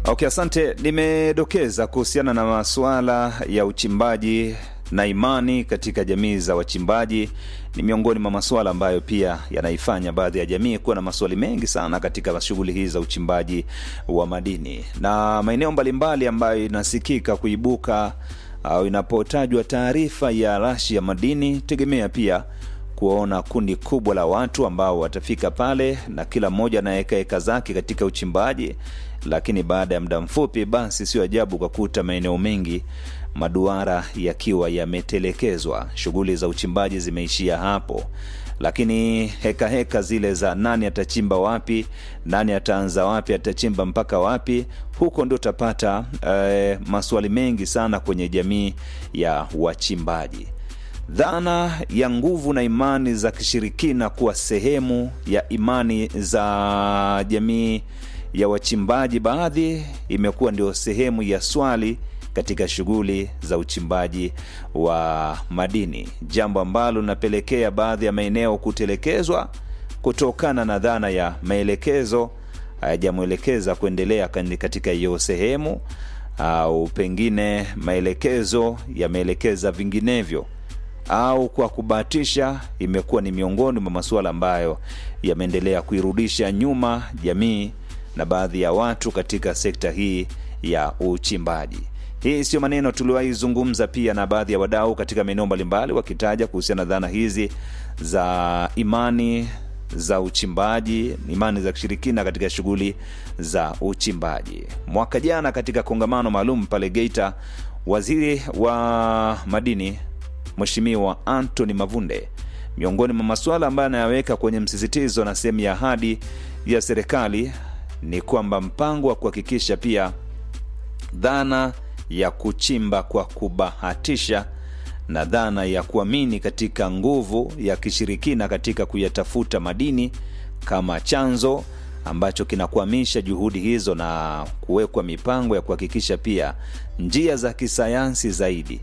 Okay, asante. Nimedokeza kuhusiana na masuala ya uchimbaji na imani katika jamii za wachimbaji ni miongoni mwa masuala ambayo pia yanaifanya baadhi ya jamii kuwa na maswali mengi sana katika shughuli hii za uchimbaji wa madini na maeneo mbalimbali ambayo inasikika kuibuka au inapotajwa taarifa ya rashi ya madini, tegemea pia kuona kundi kubwa la watu ambao watafika pale na kila mmoja anaweka eka zake katika uchimbaji, lakini baada ya muda mfupi, basi sio ajabu ukakuta maeneo mengi maduara yakiwa yametelekezwa, shughuli za uchimbaji zimeishia hapo. Lakini heka heka zile za nani atachimba wapi, nani ataanza wapi, atachimba mpaka wapi, huko ndio utapata eh, maswali mengi sana kwenye jamii ya wachimbaji. Dhana ya nguvu na imani za kishirikina kuwa sehemu ya imani za jamii ya wachimbaji, baadhi imekuwa ndio sehemu ya swali katika shughuli za uchimbaji wa madini, jambo ambalo linapelekea baadhi ya maeneo kutelekezwa kutokana na dhana ya maelekezo hayajamwelekeza kuendelea katika hiyo sehemu, au pengine maelekezo yameelekeza vinginevyo au kwa kubahatisha, imekuwa ni miongoni mwa masuala ambayo yameendelea kuirudisha nyuma jamii na baadhi ya watu katika sekta hii ya uchimbaji. Hii sio maneno tuliwaizungumza pia na baadhi ya wadau katika maeneo mbalimbali, wakitaja kuhusiana na dhana hizi za imani za uchimbaji, imani za kishirikina katika shughuli za uchimbaji. Mwaka jana katika kongamano maalum pale Geita, waziri wa madini Mheshimiwa Anthony Mavunde, miongoni mwa masuala ambayo anayaweka kwenye msisitizo na sehemu ya ahadi ya serikali ni kwamba mpango wa kuhakikisha pia dhana ya kuchimba kwa kubahatisha na dhana ya kuamini katika nguvu ya kishirikina katika kuyatafuta madini kama chanzo ambacho kinakwamisha juhudi hizo na kuwekwa mipango ya kuhakikisha pia njia za kisayansi zaidi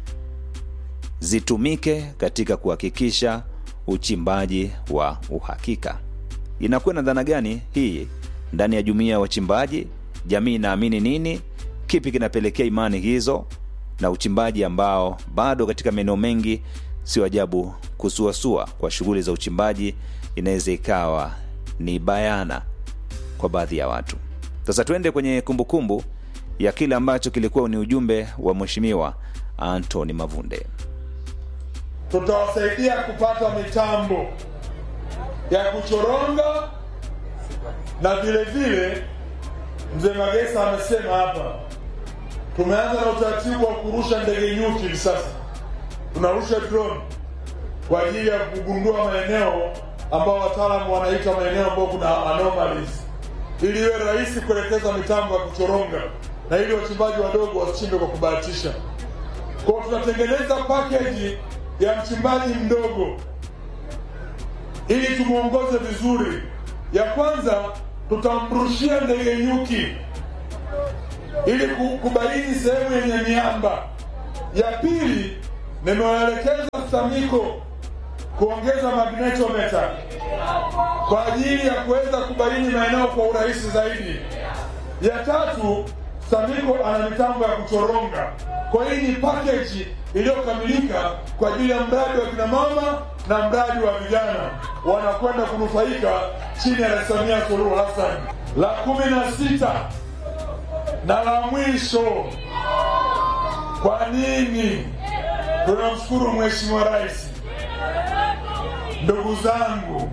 zitumike katika kuhakikisha uchimbaji wa uhakika. Inakuwa na dhana gani hii ndani ya jumuiya ya wachimbaji? Jamii inaamini nini? Kipi kinapelekea imani hizo na uchimbaji ambao bado katika maeneo mengi, sio ajabu kusuasua kwa shughuli za uchimbaji inaweza ikawa ni bayana kwa baadhi ya watu. Sasa tuende kwenye kumbukumbu kumbu ya kile ambacho kilikuwa ni ujumbe wa Mheshimiwa Anthony Mavunde. Tutawasaidia kupata mitambo ya kuchoronga na vile vile, mzee Magesa amesema hapa, tumeanza na utaratibu wa kurusha ndege nyuki. Hivi sasa tunarusha drone kwa ajili ya kugundua maeneo ambao wataalamu wanaita maeneo ambayo kuna anomalies, ili iwe rahisi kuelekeza mitambo ya kuchoronga na ili wachimbaji wadogo wasichimbe kwa kubahatisha. Kwa tunatengeneza package ya mchimbaji mdogo ili tumwongoze vizuri. Ya kwanza tutamrushia ndege nyuki ili kubaini sehemu yenye miamba. Ya pili nimewaelekeza STAMIKO kuongeza magnetometer kwa ajili ya kuweza kubaini maeneo kwa urahisi zaidi. Ya tatu STAMIKO ana mitambo ya kuchoronga. Kwa hii ni package iliyokamilika kwa ajili ya mradi wa kina mama na mradi wa vijana wanakwenda kunufaika chini ya Rais Samia Suluhu Hassan. La kumi na sita na la mwisho, kwa nini tunamshukuru Mheshimiwa Rais? Ndugu zangu,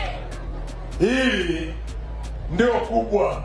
hili ndio kubwa.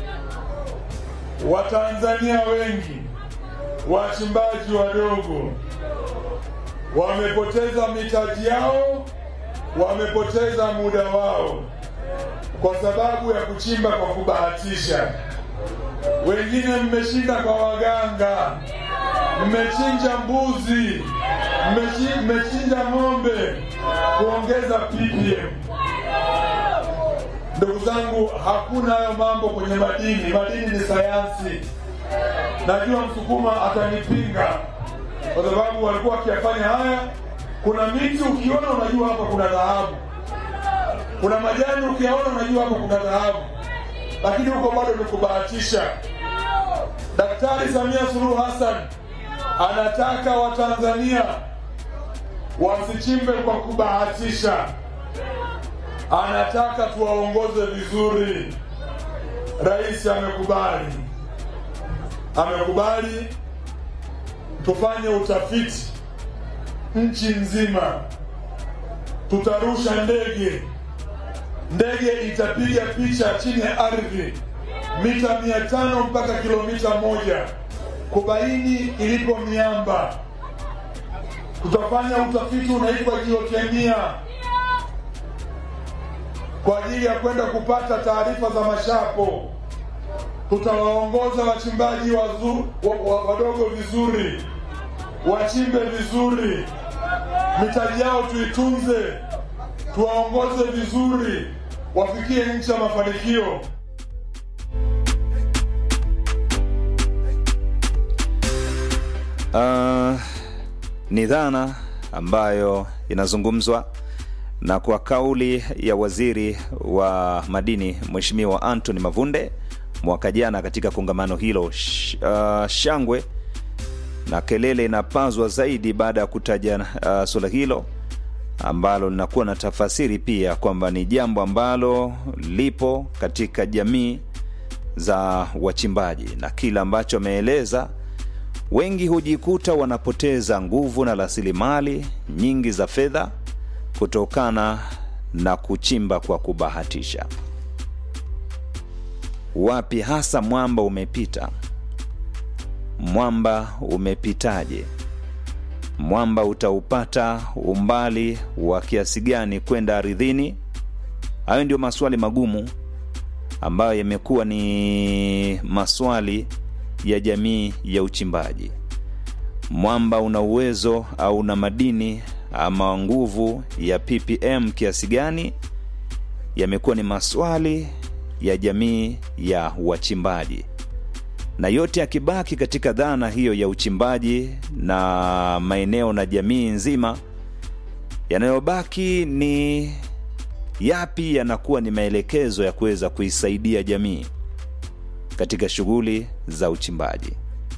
Watanzania wengi wachimbaji wadogo wamepoteza mitaji yao, wamepoteza muda wao kwa sababu ya kuchimba kwa kubahatisha. Wengine mmeshinda kwa waganga, mmechinja mbuzi, mmechinja ng'ombe kuongeza ppm. Ndugu zangu, hakuna hayo mambo kwenye madini. Madini ni sayansi. Najua Msukuma atanipinga kwa sababu walikuwa wakiyafanya haya. Kuna miti ukiona unajua hapa kuna dhahabu, kuna majani ukiyaona unajua hapa kuna dhahabu, lakini huko bado ni kubahatisha. Daktari Samia Suluhu Hassan anataka Watanzania wasichimbe kwa kubahatisha, anataka tuwaongoze vizuri. Rais amekubali, amekubali tufanye utafiti nchi nzima. Tutarusha ndege, ndege itapiga picha chini ya ardhi mita mia tano mpaka kilomita moja kubaini ilipo miamba. Tutafanya utafiti unaitwa jiokemia kwa ajili ya kwenda kupata taarifa za mashapo. Tutawaongoza wachimbaji wazu, wa, wa, wadogo vizuri, wachimbe vizuri, mitaji yao tuitunze, tuwaongoze vizuri, wafikie nchi ya mafanikio. Uh, ni dhana ambayo inazungumzwa na kwa kauli ya waziri wa madini Mheshimiwa Anthony Mavunde mwaka jana katika kongamano hilo sh, uh, shangwe na kelele inapazwa zaidi baada ya kutaja uh, suala hilo ambalo linakuwa na tafasiri pia kwamba ni jambo ambalo lipo katika jamii za wachimbaji na kile ambacho ameeleza wengi hujikuta wanapoteza nguvu na rasilimali nyingi za fedha kutokana na kuchimba kwa kubahatisha. Wapi hasa mwamba umepita? Mwamba umepitaje? Mwamba utaupata umbali wa kiasi gani kwenda ardhini? Hayo ndio maswali magumu ambayo yamekuwa ni maswali ya jamii ya uchimbaji. Mwamba una uwezo au una madini ama nguvu ya ppm kiasi gani? Yamekuwa ni maswali ya jamii ya wachimbaji, na yote yakibaki katika dhana hiyo ya uchimbaji na maeneo na jamii nzima, yanayobaki ni yapi yanakuwa ni maelekezo ya kuweza kuisaidia jamii katika shughuli za uchimbaji.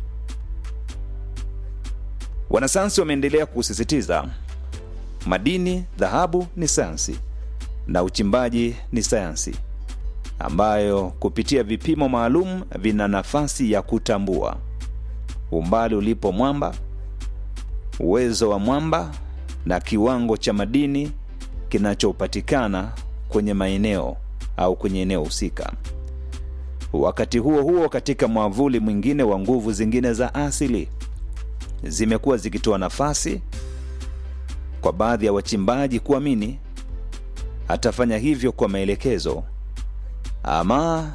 Wanasayansi wameendelea kusisitiza madini, dhahabu ni sayansi na uchimbaji ni sayansi ambayo kupitia vipimo maalum vina nafasi ya kutambua umbali ulipo mwamba, uwezo wa mwamba na kiwango cha madini kinachopatikana kwenye maeneo au kwenye eneo husika. Wakati huo huo, katika mwavuli mwingine wa nguvu zingine za asili zimekuwa zikitoa nafasi kwa baadhi ya wachimbaji kuamini atafanya hivyo kwa maelekezo ama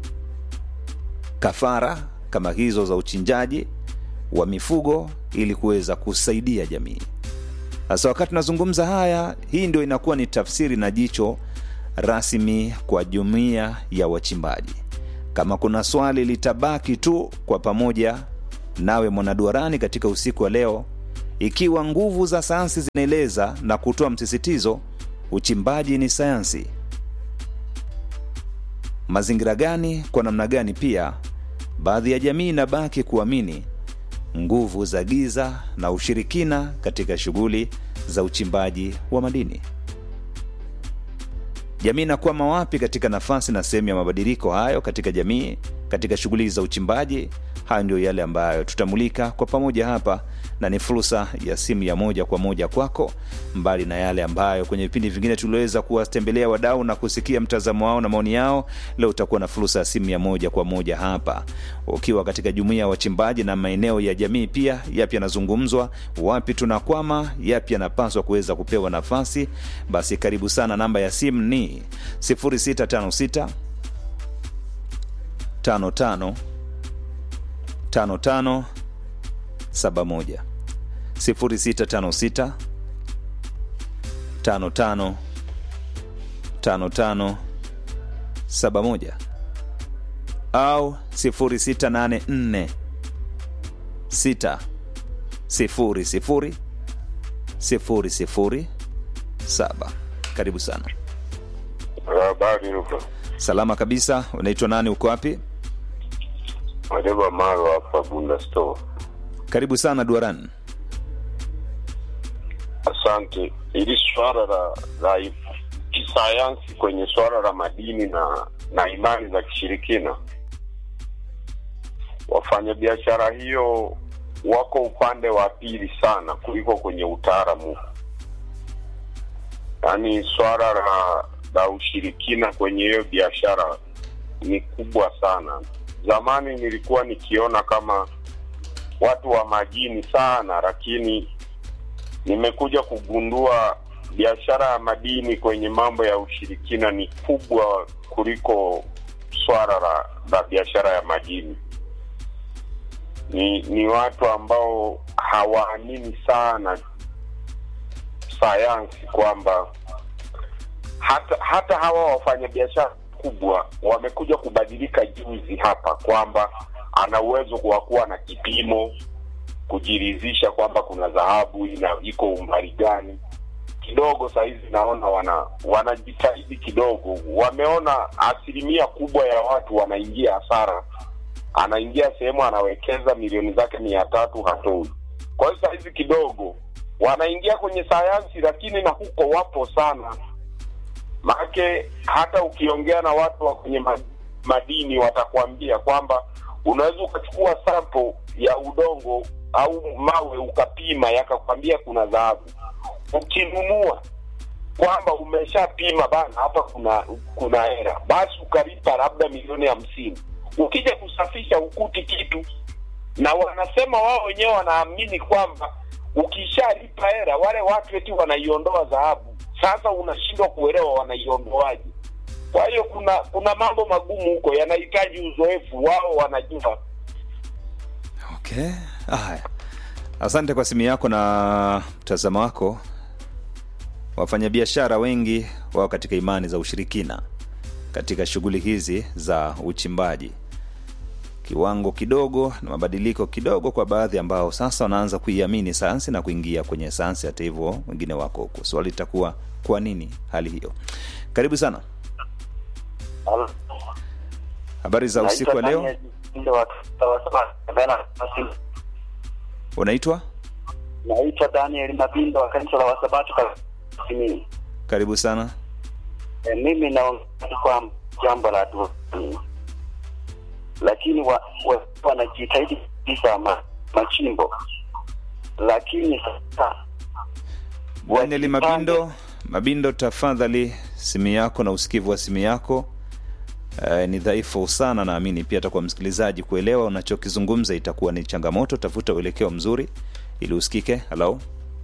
kafara kama hizo za uchinjaji wa mifugo ili kuweza kusaidia jamii. Sasa wakati tunazungumza haya, hii ndio inakuwa ni tafsiri na jicho rasmi kwa jumuiya ya wachimbaji. Kama kuna swali litabaki tu kwa pamoja nawe mwanaduarani katika usiku wa leo, ikiwa nguvu za sayansi zinaeleza na kutoa msisitizo uchimbaji ni sayansi, mazingira gani, kwa namna gani pia baadhi ya jamii inabaki kuamini nguvu za giza na ushirikina katika shughuli za uchimbaji wa madini? Jamii inakwama wapi katika nafasi na sehemu ya mabadiliko hayo katika jamii, katika shughuli za uchimbaji? Hayo ndio yale ambayo tutamulika kwa pamoja hapa, na ni fursa ya simu ya moja kwa moja kwako, mbali na yale ambayo kwenye vipindi vingine tuliweza kuwatembelea wadau na kusikia mtazamo wao na maoni yao. Leo utakuwa na fursa ya simu ya moja kwa moja hapa, ukiwa katika jumuiya ya wachimbaji na maeneo ya jamii pia. Yapi yanazungumzwa, wapi tunakwama, yapi yanapaswa kuweza kupewa nafasi? Basi karibu sana. Namba ya simu ni 0656 55 55 71 0656 55 55 71 au 0684 6 sifuri sifuri sifuri sifuri saba. Karibu sana. Habari huko. Salama kabisa. Unaitwa nani? Uko wapi? Madeba Maro hapa Bunda Store. Karibu sana Duaran. Asante. Hili swala la, la kisayansi kwenye swala la madini na na imani za kishirikina, wafanyabiashara hiyo wako upande wa pili sana kuliko kwenye utaalamu. Yaani swala la la ushirikina kwenye hiyo biashara ni kubwa sana. Zamani nilikuwa nikiona kama watu wa majini sana, lakini nimekuja kugundua biashara ya madini kwenye mambo ya ushirikina ni kubwa kuliko swala la, la biashara ya madini. Ni ni watu ambao hawaamini sana sayansi kwamba hata hata hawa wafanyabiashara kubwa wamekuja kubadilika juzi hapa kwamba ana uwezo wa kuwa na kipimo kujiridhisha kwamba kuna dhahabu ina iko umbali gani kidogo sahizi naona wana wanajitahidi kidogo wameona asilimia kubwa ya watu wanaingia hasara anaingia sehemu anawekeza milioni zake mia tatu hatoi kwa hiyo sahizi kidogo wanaingia kwenye sayansi lakini na huko wapo sana maake hata ukiongea na watu wa kwenye ma- madini watakwambia kwamba unaweza ukachukua sample ya udongo au mawe ukapima yakakwambia kuna dhahabu ukinunua kwamba umeshapima bana hapa kuna kuna hera basi ukalipa labda milioni hamsini ukija kusafisha ukuti kitu na wanasema wao wenyewe wanaamini kwamba ukishalipa hera wale watu eti wanaiondoa dhahabu sasa unashindwa kuelewa wanaiondoaje kwa hiyo kuna kuna mambo magumu huko yanahitaji uzoefu wao wanajua Okay, haya, asante kwa simu yako na mtazamo wako. Wafanyabiashara wengi wao katika imani za ushirikina katika shughuli hizi za uchimbaji, kiwango kidogo na mabadiliko kidogo kwa baadhi ambao sasa wanaanza kuiamini sayansi na kuingia kwenye sayansi. Hata hivyo, wengine wako huko. Swali litakuwa kwa nini hali hiyo? Karibu sana. Habari za usiku wa leo, unaitwa? Naitwa Daniel Mabindo wa kanisa la Wasabato Kasimini. Karibu sana. E, mimi naongea kwa jambo la dini, lakini wa, wa, wanajitahidi kabisa ma, machimbo, lakini sasa Daniel wajipange- Mabindo, Mabindo, tafadhali simu yako na usikivu wa simu yako eh, ni dhaifu sana. Naamini pia hata kwa msikilizaji kuelewa unachokizungumza itakuwa ni changamoto. Tafuta uelekeo mzuri ili usikike. Halo,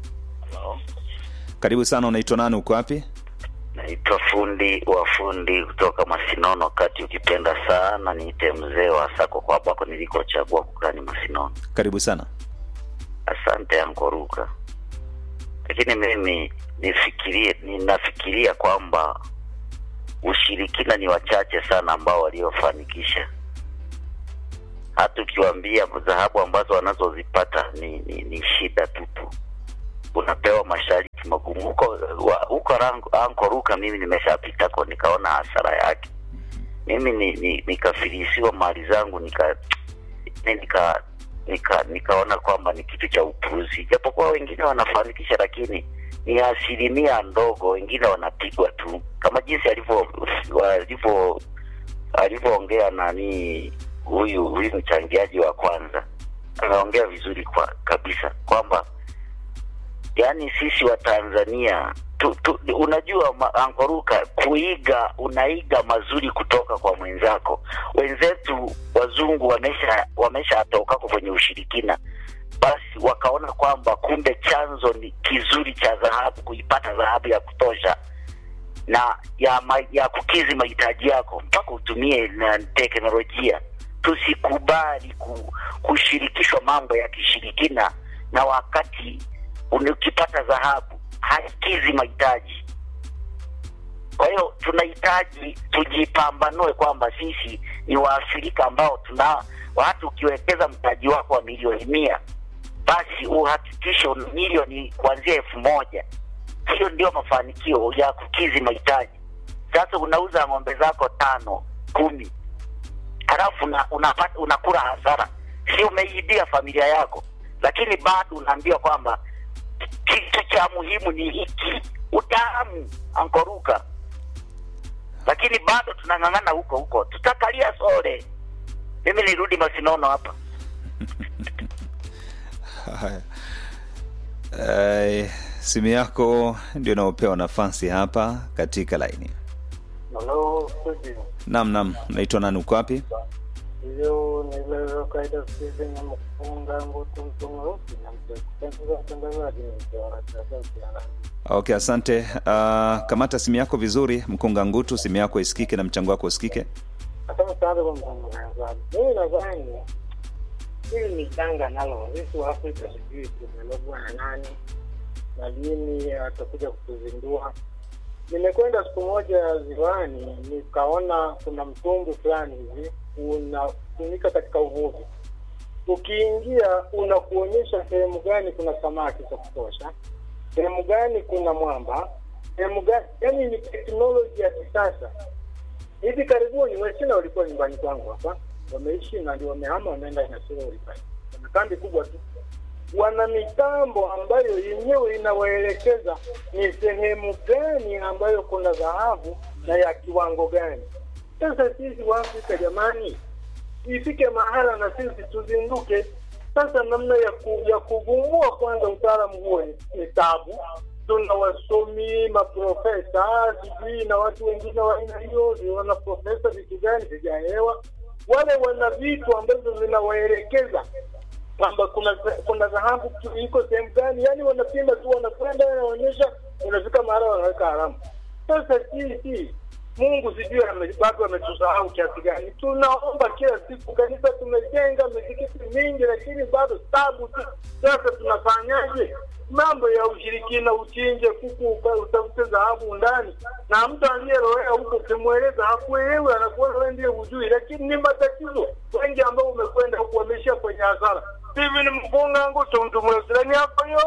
karibu sana. Unaitwa nani? Uko wapi? Naitwa fundi wa fundi kutoka Masinono kati, ukipenda sana niite mzee wa sako kwa ambako nilikochagua kukani Masinono. Karibu sana. Asante Ankoruka, lakini mimi nifikirie, ninafikiria kwamba ushirikina ni wachache sana ambao waliofanikisha. Hata ukiwaambia dhahabu ambazo wanazozipata ni, ni, ni shida tupu, unapewa masharti magumu huko wa- huko rangu- Ankoruka. Mimi nimeshapitako nikaona hasara yake. Mimi ni, ni, nikafilisiwa mali zangu nika ni- nika nika nikaona kwamba ni kitu cha upuzi, japokuwa wengine wanafanikisha, lakini ni asilimia ndogo. Wengine wanapigwa tu, kama jinsi alivyo walivyo alivyoongea nani huyu huyu mchangiaji wa kwanza, ameongea vizuri kwa kabisa kwamba yaani sisi wa Tanzania tu, tu, unajua ma- ankoruka kuiga unaiga mazuri kutoka kwa mwenzako. Wenzetu wazungu wamesha wameshatokako kwenye ushirikina, basi wakaona kwamba kumbe chanzo ni kizuri cha dhahabu, kuipata dhahabu ya kutosha na ya, ma, ya kukizi mahitaji yako mpaka utumie na teknolojia. Tusikubali ku, kushirikishwa mambo ya kishirikina, na wakati uni- ukipata dhahabu hakizi mahitaji. Kwa hiyo tunahitaji tujipambanue kwamba sisi ni Waafrika ambao tuna watu, ukiwekeza mtaji wako wa milioni mia basi uhakikishe una milioni kuanzia elfu moja hiyo ndio mafanikio ya kukizi mahitaji. Sasa unauza ng'ombe zako tano kumi, halafu una, unapata unakula hasara, si umeiibia familia yako, lakini bado unaambiwa kwamba kitu cha muhimu ni hiki, utaalamu ankoruka, lakini bado tunang'ang'ana huko huko, tutakalia sore. Mimi nirudi Masinono hapa. Haya. Eh, simu yako ndio inaopewa nafasi hapa katika laini. Halo, studio. Naam, naam, naitwa nani, uko wapi? Hiyo ni ile kaida Steven ya mfunga ngutu mtungurusi na mtekupendeza mtangazaji ni mtawala sasa ukiana. Okay, asante. Uh, kamata simu yako vizuri, mkunga ngutu, simu yako isikike na mchango wako usikike. Asante sana kwa mtangazaji. Mimi nadhani hili ni janga nalo sisi wa Afrika sijui tumelogwa na nani na lini atakuja kutuzindua. Nimekwenda siku moja ziwani, nikaona kuna mtumbwi fulani hivi unatumika katika uvuvi. Ukiingia unakuonyesha sehemu gani kuna samaki za kutosha, sehemu gani kuna mwamba, sehemu gani, yani ni teknoloji ya kisasa. Hivi karibuni Wachina walikuwa nyumbani kwangu hapa, wameishi na ndio wamehama, wameenda Nyasirori pale, wana kambi kubwa tu wana mitambo ambayo yenyewe inawaelekeza ni sehemu gani ambayo kuna dhahabu na ya kiwango gani. Sasa sisi wa Afrika jamani, ifike mahala na sisi tuzinduke. Sasa namna ya, ku, ya kuvumbua kwanza utaalamu huo ni, ni tabu. Tuna wasomi maprofesa sijui na watu wengine wa aina hiyo, ni wana profesa vitu gani sijaelewa. Wale wana vitu ambazo zinawaelekeza kwamba kuna kuna dhahabu iko sehemu gani, yani wanapima tu, wanakwenda wanaonyesha, unafika mahala wanaweka haramu. Sasa sisi Mungu sijui ame- bado ametusahau kiasi gani. Tunaomba kila siku, kanisa tumejenga misikiti mingi, lakini bado tabu tu. Sasa tunafanyaje? Mambo ya ushirikina, uchinje kuku uka- utafute dhahabu ndani, na mtu aliyelowea huko ukimweleza hakuelewi, anakuona wewe ndiye hujui, lakini ni matatizo. Wengi ambao umekwenda huku wameishia kwenye hasara. Hivi ni mfunga ngutu mtu mwezirani hapa yo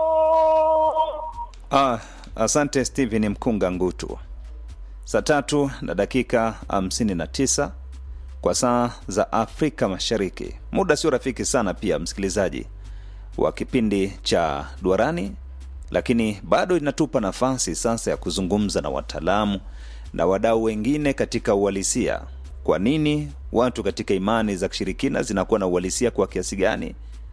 Ah, asante Steven Mkunga Ngutu. Saa tatu na dakika hamsini na tisa kwa saa za Afrika Mashariki. Muda sio rafiki sana pia, msikilizaji wa kipindi cha Duarani, lakini bado inatupa nafasi sasa ya kuzungumza na wataalamu na wadau wengine katika uhalisia. Kwa nini watu katika imani za kishirikina zinakuwa na uhalisia kwa kiasi gani?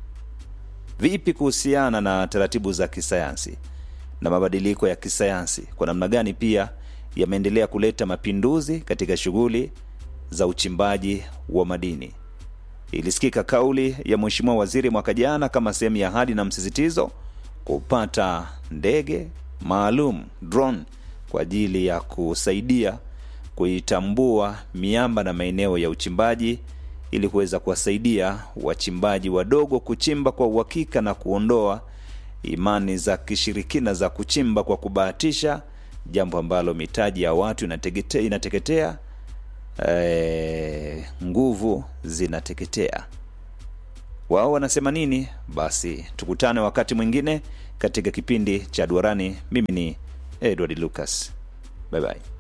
Vipi kuhusiana na taratibu za kisayansi na mabadiliko ya kisayansi, kwa namna gani pia yameendelea kuleta mapinduzi katika shughuli za uchimbaji wa madini. Ilisikika kauli ya Mheshimiwa Waziri mwaka jana kama sehemu ya ahadi na msisitizo kupata ndege maalum drone kwa ajili ya kusaidia kuitambua miamba na maeneo ya uchimbaji ili kuweza kuwasaidia wachimbaji wadogo kuchimba kwa uhakika na kuondoa imani za kishirikina za kuchimba kwa kubahatisha, jambo ambalo mitaji ya watu inategete, inateketea e, nguvu zinateketea. Wao wanasema nini? Basi tukutane wakati mwingine katika kipindi cha Duarani. Mimi ni Edward Lucas, bye bye.